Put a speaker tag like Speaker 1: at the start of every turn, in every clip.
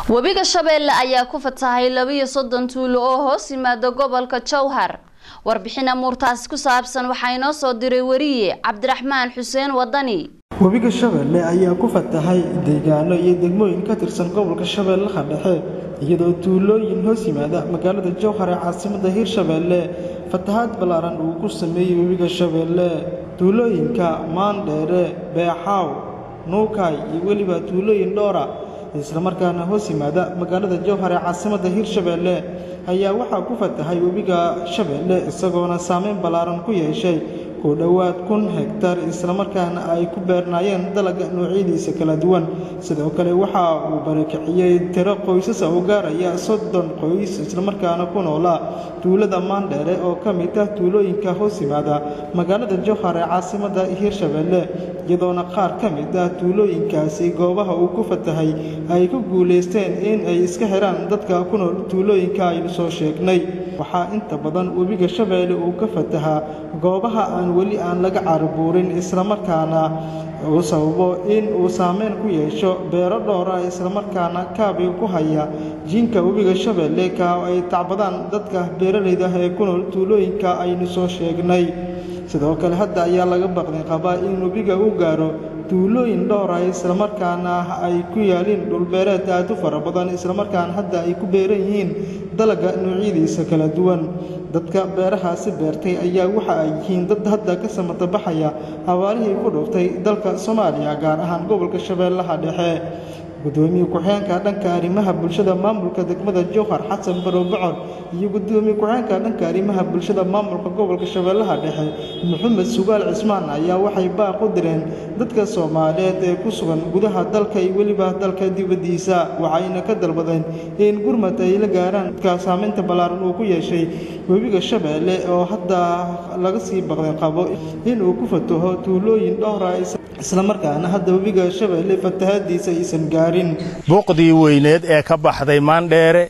Speaker 1: webiga shabeelle ayaa ku fatahay labiyo soddon tuulo oo hoos yimaada gobolka jowhar warbixin amuurtaasi ku saabsan waxaa inoo soo diray wariye cabdiraxmaan xuseen wadani
Speaker 2: webiga shabeelle ayaa ku fatahay deegaano iyo degmooyin ka tirsan gobolka shabeellaha dhexe iyadoo tuulooyin hoos yimaada magaalada jowhar ee caasimada hirshabeelle fatahaad ballaaran uu ku sameeyey webiga shabeelle tuulooyinka maandheere beexaaw nuukay iyo weliba tuulooyin dhoora islamarkaana hoos yimaada magaalada jowhar ee caasimada hirshabeelle ayaa waxaa ku fatahay webiga shabeelle isagoona saameyn ballaaran ku yeeshay ku dhowaad kun hegtar islamarkaana ay ku beernaayeen dalaga noocyadiisa kala duwan sidoo kale waxa uu barakiciyey tiro qoysasa u gaaraya soddon qoys islamarkaana ku noolaa tuulada maandheere oo ka mid ah tuulooyinka hoos yimaada magaalada jowhar ee caasimada hirshabeelle iyadoona qaar ka mid ah tuulooyinkaasi goobaha uu ku fatahay ay ku guulaysteen in ay iska xiraan dadka ku nool tuulooyinka aynu soo sheegnay waxaa inta badan webiga shabeelle uu ka fatahaa goobaha aan weli aan laga carabuurin islamarkaana uu sababo in uu saameyn ku yeesho beero dhowra islamarkaana kaabiga ku haya jiinka webiga shabeelle ka ay tacbadaan dadka beeralayda ah ee ku nool tuulooyinka aynu soo sheegnay sidoo kale hadda ayaa laga baqday qabaa in webiga uu gaaro tuulooyin dhowra islamarkaana ay ku yaaliin dhulbeereed aad u fara badan islamarkaana hadda ay ku beeran yihiin dalaga noocyadiisa kala duwan dadka beerahaasi beertay ayaa waxa ay yihiin dad hadda ka samata baxaya abaarihii ku dhuftay dalka soomaaliya gaar ahaan gobolka shabeellaha dhexe gudoomiye ku-xigeenka dhanka arrimaha bulshada maamulka degmada jowhar xasan barow bocor iyo gudoomiye ku-xigeenka dhanka arrimaha bulshada maamulka gobolka shabeellaha dhexe maxamed sugaal cismaan ayaa waxay baaq u direen dadka soomaaliyeed ee ku sugan gudaha dalka iyo weliba dalka dibaddiisa waxayna ka dalbadeen in gurmad ay la gaaraan dadka saameynta ballaaran uu ku yeeshay webiga shabeelle oo hadda laga sii baqday qabo inuu ku fataho tuulooyin dhowra islamarkaana hadda webiga shabeelle fatahaadiisa aysan gaarin
Speaker 3: buuqdii weyneed ee ka baxday maandheere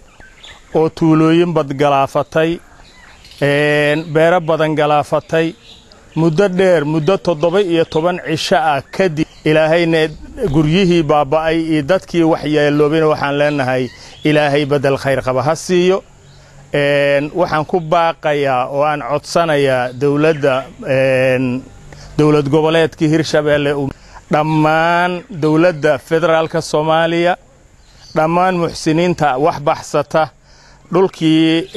Speaker 3: oo tuulooyin bad galaafatay beero badan galaafatay muddo dheer muddo toddoba iyo toban cisho ah kadib ilaahayna guryihii baaba'ay iyo dadkii waxyeeloobayna waxaan leenahay ilaahay beddel khayr qaba ha siiyo waxaan ku baaqayaa oo aan codsanayaa dowladda dowlad goboleedkii hirshabeelle dhammaan dowladda federaalka soomaaliya dhammaan muxsiniinta wax baxsata dhulkii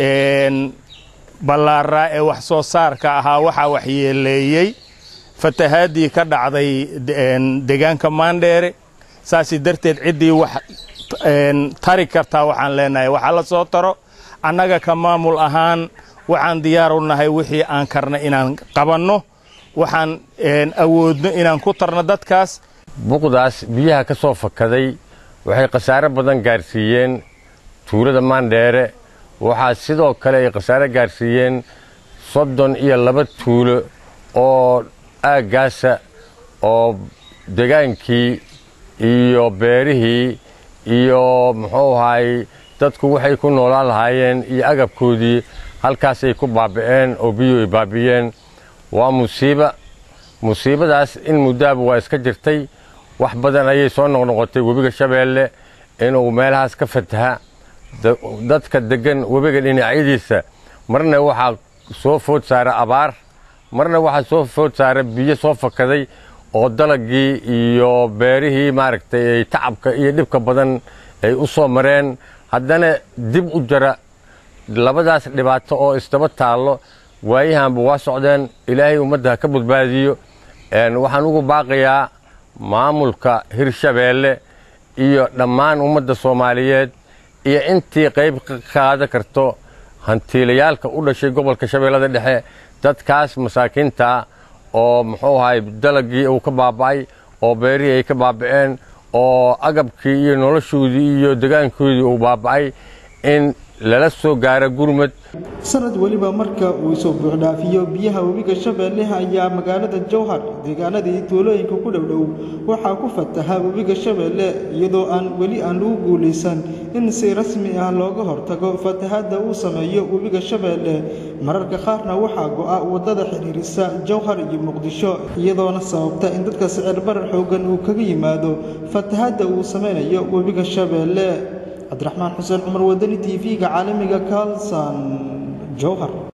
Speaker 3: ballaaraa ee wax soo saarka ahaa waxaa waxyeeleeyey fatahaaddii ka dhacday deegaanka maandheere saasi darteed ciddii wax tari kartaa waxaan leenahay waxaa la soo taro annaga ka maamul ahaan waxaan diyaar u nahay wixii aan karna inaan qabanno waxaan awoodno inaan ku tarno dadkaas
Speaker 4: buqdaas biyaha ka soo fakaday waxay khasaare badan gaarsiiyeen tuulada maandheere waxaa sidoo kale ay khasaare gaarsiiyeen soddon iyo laba tuulo oo aaggaasa oo degaankii iyo beerihii iyo muxuu ahaay dadku waxay ku noolaan lahaayeen iyo agabkoodii halkaasay ku baaba'een oo biyuhu ay baabiyeen waa musiiba musiibadaas in muddaaba waa iska jirtay wax badan ayay soo noqnoqotay webiga shabeelle inuu meelahaas ka fataha dadka deggan webiga dhinacyadiisa marna waxaa soo food saara abaar marna waxaa soo food saara biyo soo fakaday oo dalagii iyo beerihii maaragtay ay tacabka iyo dhibka badan ay u soo mareen haddana dib u jara labadaas dhibaato oo isdaba taallo waayahanba waa socdeen ilaahay ummadda ha ka badbaadiyo waxaan ugu baaqayaa maamulka hirshabeelle iyo dhammaan ummadda soomaaliyeed iyo intii qayb ka qaadan karto hantiilayaalka u dhashay gobolka shabeellada dhexe dadkaas masaakiinta oo muxuu ahay dalagii uu ka baaba'ay oo beerihii ay ka baaba'een oo agabkii iyo noloshoodii iyo degaankoodii uu baaba'ay in lala soo gaaro gurmad
Speaker 2: sanad weliba marka uu soo buuxdhaafiyo biyaha webiga shabeelle ayaa magaalada jowhar deegaanadii tuulooyinka ku dhowdhow waxaa ku fataha webiga shabeelle iyadoo aan weli aan lagu guulaysan in si rasmi ah looga hortago fatahaadda uu sameeyo webiga shabeelle mararka qaarna waxaa go'a waddada xidhiirisa jowhar iyo muqdisho iyadoona sababta in dadka sicir barar xooggan uu kaga yimaado fatahaadda uu sameynayo webiga shabeelle cabdiraxmaan xuseen cumar wadani t v-ga caalamiga kalson jowhar